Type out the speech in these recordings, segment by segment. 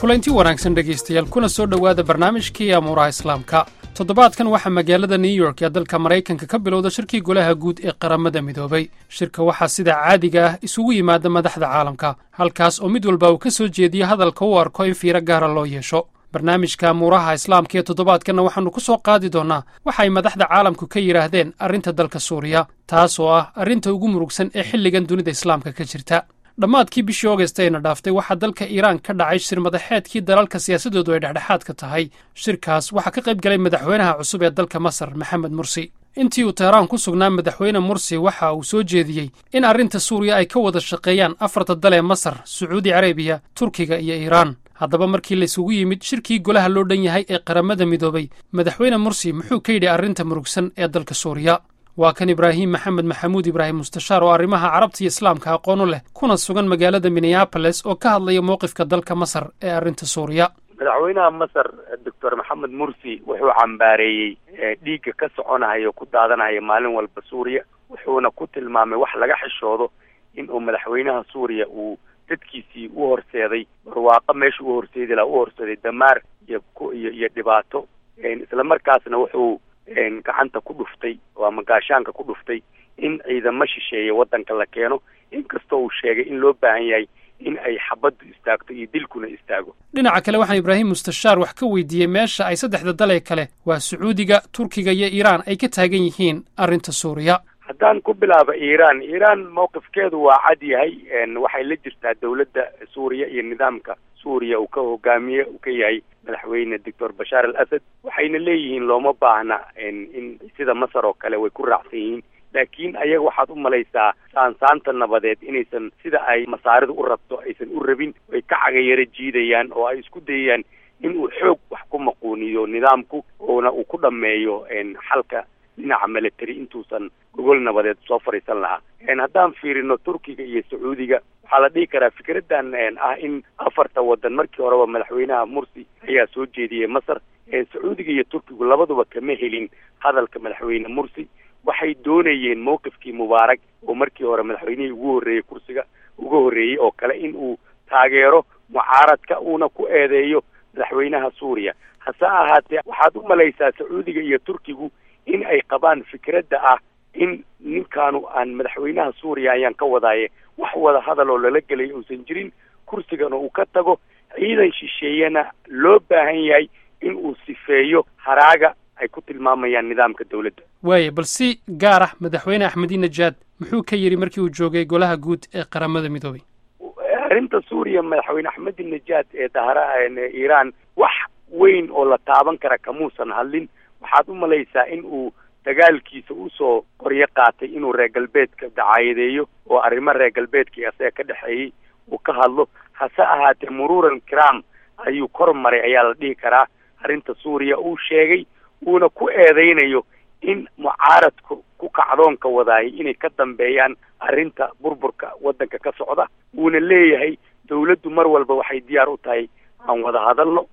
kulanti wanaagsan dhegaystayaal kuna soo dhowaada barnaamijkii amuuraha islaamka toddobaadkan waxaa magaalada new york ee dalka maraykanka ka bilowda shirkii golaha guud ee qaramada midoobay shirka waxaa sida caadiga ah isugu yimaada madaxda caalamka halkaas oo mid walba uu ka soo jeediyo hadalka u arko in fiiro gaara loo yeesho barnaamijka amuuraha islaamka ee toddobaadkanna waxaannu ku soo qaadi doonnaa waxa ay madaxda caalamku ka yidhaahdeen arrinta dalka suuriya taas oo ah arrinta ugu murugsan ee xilligan dunida islaamka ka jirta dhammaadkii bishii ogast ayna dhaaftay waxaa dalka iiraan ka dhacay shir madaxeedkii dalalka siyaasadoodu ay dhexdhexaadka tahay shirkaas waxaa ka qayb galay madaxweynaha cusub ee dalka masar maxamed mursi intii uu teheraan ku sugnaa madaxweyne mursi waxa uu soo jeediyey in arrinta suuriya ay ka wada shaqeeyaan afarta dal ee masar sacuudi carabiya turkiga iyo iiraan haddaba markii la isugu yimid shirkii golaha loo dhan yahay ee qaramada midoobay madaxweyne mursi muxuu ka yidhi arrinta murugsan ee dalka suuriya waa kan ibraahim maxamed maxamuud ibraahim mustashaar oo arrimaha carabta iyo islaamka aqoonu leh kuna sugan magaalada minneaboles oo ka hadlaya mowqifka dalka masar ee arrinta suuriya madaxweynaha masar doctor maxamed mursi wuxuu cambaareeyey dhiigga ka soconaya oo ku daadanaya maalin walba suuriya wuxuuna ku tilmaamay wax laga xishoodo in uu madaxweynaha suuriya uu dadkiisii u horseeday barwaaqo meesha u horseedi laha u horseeday damaar iyo iyo iyo dhibaato isla markaasna wuxuu gacanta ku dhuftay oo ama gaashaanka ku dhuftay in ciidamo shisheeye waddanka la keeno inkastoo uu sheegay in loo baahan yahay in ay xabaddu istaagto iyo dilkuna istaago dhinaca kale waxaan ibraahim mustashaar wax ka weydiiyey meesha ay saddexda dalee kale waa sacuudiga turkiga iyo iiraan ay ka taagan yihiin arrinta suuriya haddaan ku bilaabo iiraan iiraan mowqifkeedu waa cad yahay waxay la jirtaa dawladda suuriya iyo nidaamka suuriya uu ka hogaamiye uu ka yahay madaxweyne doctor bashaar al asad waxayna leeyihiin looma baahna in sida masar oo kale way ku raacsan yihiin laakiin ayaga waxaad u malaysaa saansaanta nabadeed inaysan sida ay masaaridu u rabto aysan u rabin way ka cagayaro jiidayaan oo ay isku dayayaan in uu xoog wax ku maquuniyo nidaamku oona uu ku dhameeyo xalka dhinaca military intuusan gogol nabadeed soo fadhiisan lahaa haddaan fiirino turkiga iyo sacuudiga waxaa la dhihi karaa fikraddan ah in afarta waddan markii horeba madaxweynaha mursi ayaa soo jeediyey masar sacuudiga iyo turkigu labaduba kama helin hadalka madaxweyne mursi waxay doonayeen mowqifkii mubaarak oo markii hore madaxweynihii ugu horreeyey kursiga uga horreeyey oo kale in uu taageero mucaaradka uuna ku eedeeyo madaxweynaha suuriya hase ahaatee waxaad u malaysaa sacuudiga iyo turkigu in ay qabaan fikradda ah in ninkaanu aan madaxweynaha suuriya ayaan ka wadaaye wax wada hadal oo lala gelay uusan jirin kursigana uu ka tago ciidan shisheeyana loo baahan yahay in uu sifeeyo haraaga ay ku tilmaamayaan nidaamka dawladda waaye bal si gaar ah madaxweyne axmedi najaad muxuu ka yidhi markii uu joogay golaha guud ee qaramada midoobay arrinta suuriya madaxweyne axmedi najaad ee dahra iiraan wax weyn oo la taaban kara kamuusan hadlin waxaad u malaysaa in uu dagaalkiisa usoo qoryo qaatay inuu reer galbeedka dacaayadeeyo oo arrimo reer galbeedkii asaga ka dhexeeyey uu ka hadlo hase ahaatee muruuran kiram ayuu kor maray ayaa la dhihi karaa arrinta suuriya uu sheegay uuna ku eedeynayo in mucaaradka ku kacdoonka wadaayay inay ka dambeeyaan arrinta burburka waddanka ka socda uuna leeyahay dawladdu mar walba waxay diyaar u tahay aan wada hadalno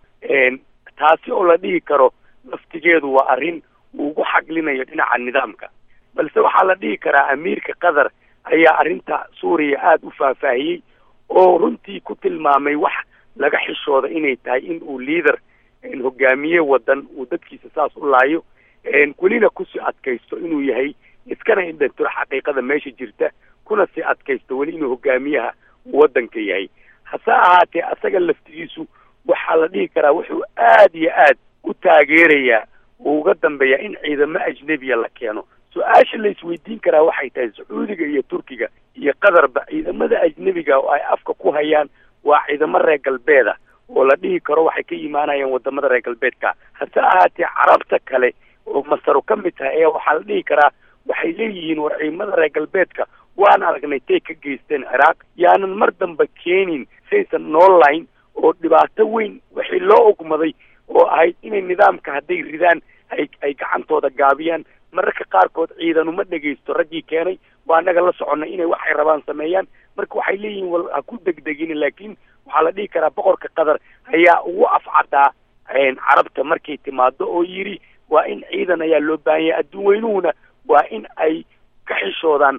taasi oo la dhihi karo laftigeedu waa arrin uu ugu xaglinayo dhinaca nidaamka balse waxaa la dhihi karaa amiirka qatar ayaa arrinta suuriya aada u faahfaahiyey oo runtii ku tilmaamay wax laga xishooda inay tahay in uu liader hogaamiye waddan uu dadkiisa saas u laayo welina kusii adkaysto inuu yahay iskana indhantiro xaqiiqada meesha jirta kuna sii adkaysto weli inuu hogaamiyaha waddanka yahay hase ahaatee asaga laftigiisu waxaa la dhihi karaa wuxuu aada iyo aad u taageerayaa uu uga dambeeyaa in ciidamo ajnebiya la keeno su-aasha la isweydiin karaa waxay tahay sacuudiga iyo turkiga iyo qatarba ciidamada ajnebiga oo ay afka ku hayaan waa ciidamo reer galbeeda oo la dhihi karo waxay ka imaanayaan wadamada reer galbeedka hase ahaatee carabta kale oo masaru ka mid tahay ayaa waxaa la dhihi karaa waxay leeyihiin war ciidamada reer galbeedka waan aragnay tay ka geysteen ciraaq yaanan mar damba keenin saysan noolayn oo dhibaato weyn wixii loo ogmaday oo ahayd inay nidaamka hadday ridaan ay ay gacantooda gaabiyaan mararka qaarkood ciidanuma dhegaysto raggii keenay waa annaga la soconnay inay waxay rabaan sameeyaan marka waxay leeyihiin wal ha ku degdegin laakiin waxaa la dhihi karaa boqorka qatar ayaa ugu afcadaa carabta markay timaado oo yidhi waa in ciidan ayaa loo baahan yahay adduun weynuhuna waa in ay ka xishoodaan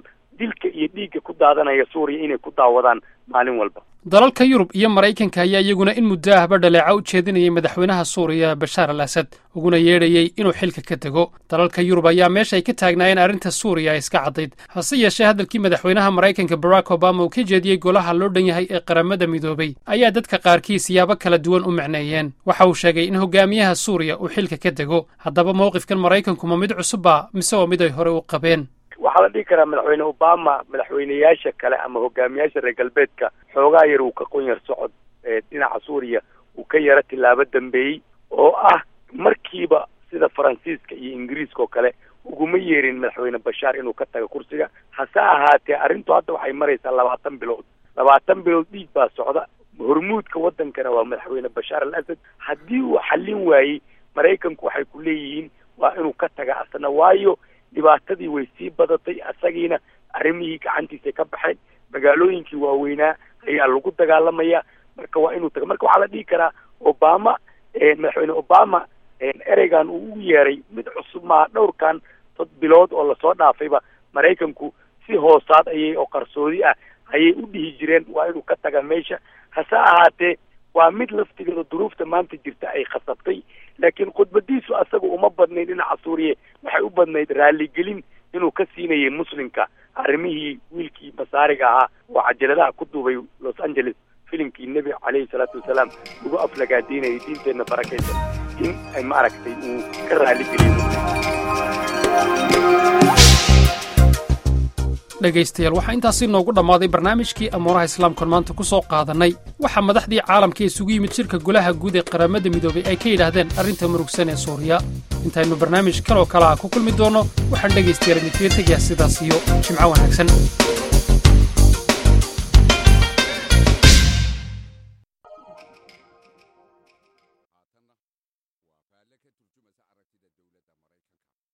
dilka iyo dhiigga ku daadanaya suuriya inay ku daawadaan maalin walba dalalka yurub iyo maraykanka ayaa iyaguna in muddo ahba dhaleeca u jeedinayay madaxweynaha suuriya bashaar al asad uguna yeedhayey inuu xilka ka dego dalalka yurub ayaa meesha ay ka taagnaayeen arrinta suuriya ay iska caddayd hase yeeshee hadalkii madaxweynaha maraykanka barack obama uu ka jeediyey golaha loo dhan yahay ee qaramada midoobay ayaa dadka qaarkii siyaabo kala duwan u macneeyeen waxa uu sheegay in hogaamiyaha suuriya uu xilka ka dego haddaba mowqifkan maraykanku ma mid cusubba mise waa mid ay hore u qabeen waxaa la dhihi karaa madaxweyne obama madaxweyneyaasha kale ama hogaamiyaasha reer galbeedka xoogaa yar uu ka qonyar socod dhinaca suuriya uu ka yaro tilaabo dambeeyey oo ah markiiba sida faransiiska iyo ingiriiska oo kale uguma yeerin madaxweyne bashaar inuu ka tago kursiga hase ahaatee arrintu hadda waxay maraysaa labaatan bilood labaatan bilood dhiig baa socda hormuudka waddankana waa madaxweyne bashaar al asad haddii uu xallin waayey maraykanku waxay ku leeyihiin waa inuu ka taga asna waayo dhibaatadii way sii badatay asagiina arrimihii gacantiisay ka baxeen magaalooyinkii waaweynaa ayaa lagu dagaalamaya marka waa inuu taga marka waxaa la dhihi karaa obama madaxweyne obama ereygan uu ugu yeeray mid cusub maaha dhowrkan dad bilood oo lasoo dhaafayba maraykanku si hoosaad ayay oo qarsoodi ah ayay u dhihi jireen waa inuu ka taga meesha hase ahaatee waa mid laftigeeda duruufta maanta jirta ay khasabtay laakiin khudbadiisu asaga uma badnayn dhinaca suuriya waxay u badnayd raaligelin inuu ka siinayay muslimka arrimihii wiilkii masaariga ahaa oo cajaladaha ku duubay los angeles filimkii nebi caleyhi salaatu wasalaam lagu aflagaadiinayay diinteenna barakaysa in ay maaragtay uu ka raaligeliyo dhegaystayaal waxaa intaasi noogu dhammaaday barnaamijkii amuuraha islaamkan maanta ku soo qaadannay waxaa madaxdii caalamka isugu yimid shirka golaha guud ee qaramada midoobay ay ka yidhaahdeen arrinta murugsan ee suuriya intaynu barnaamij kaloo kale ah ku kulmi doonno waxaan dhegaystayaal idinkaga tegayaa sidaas iyo jimco wanaagsan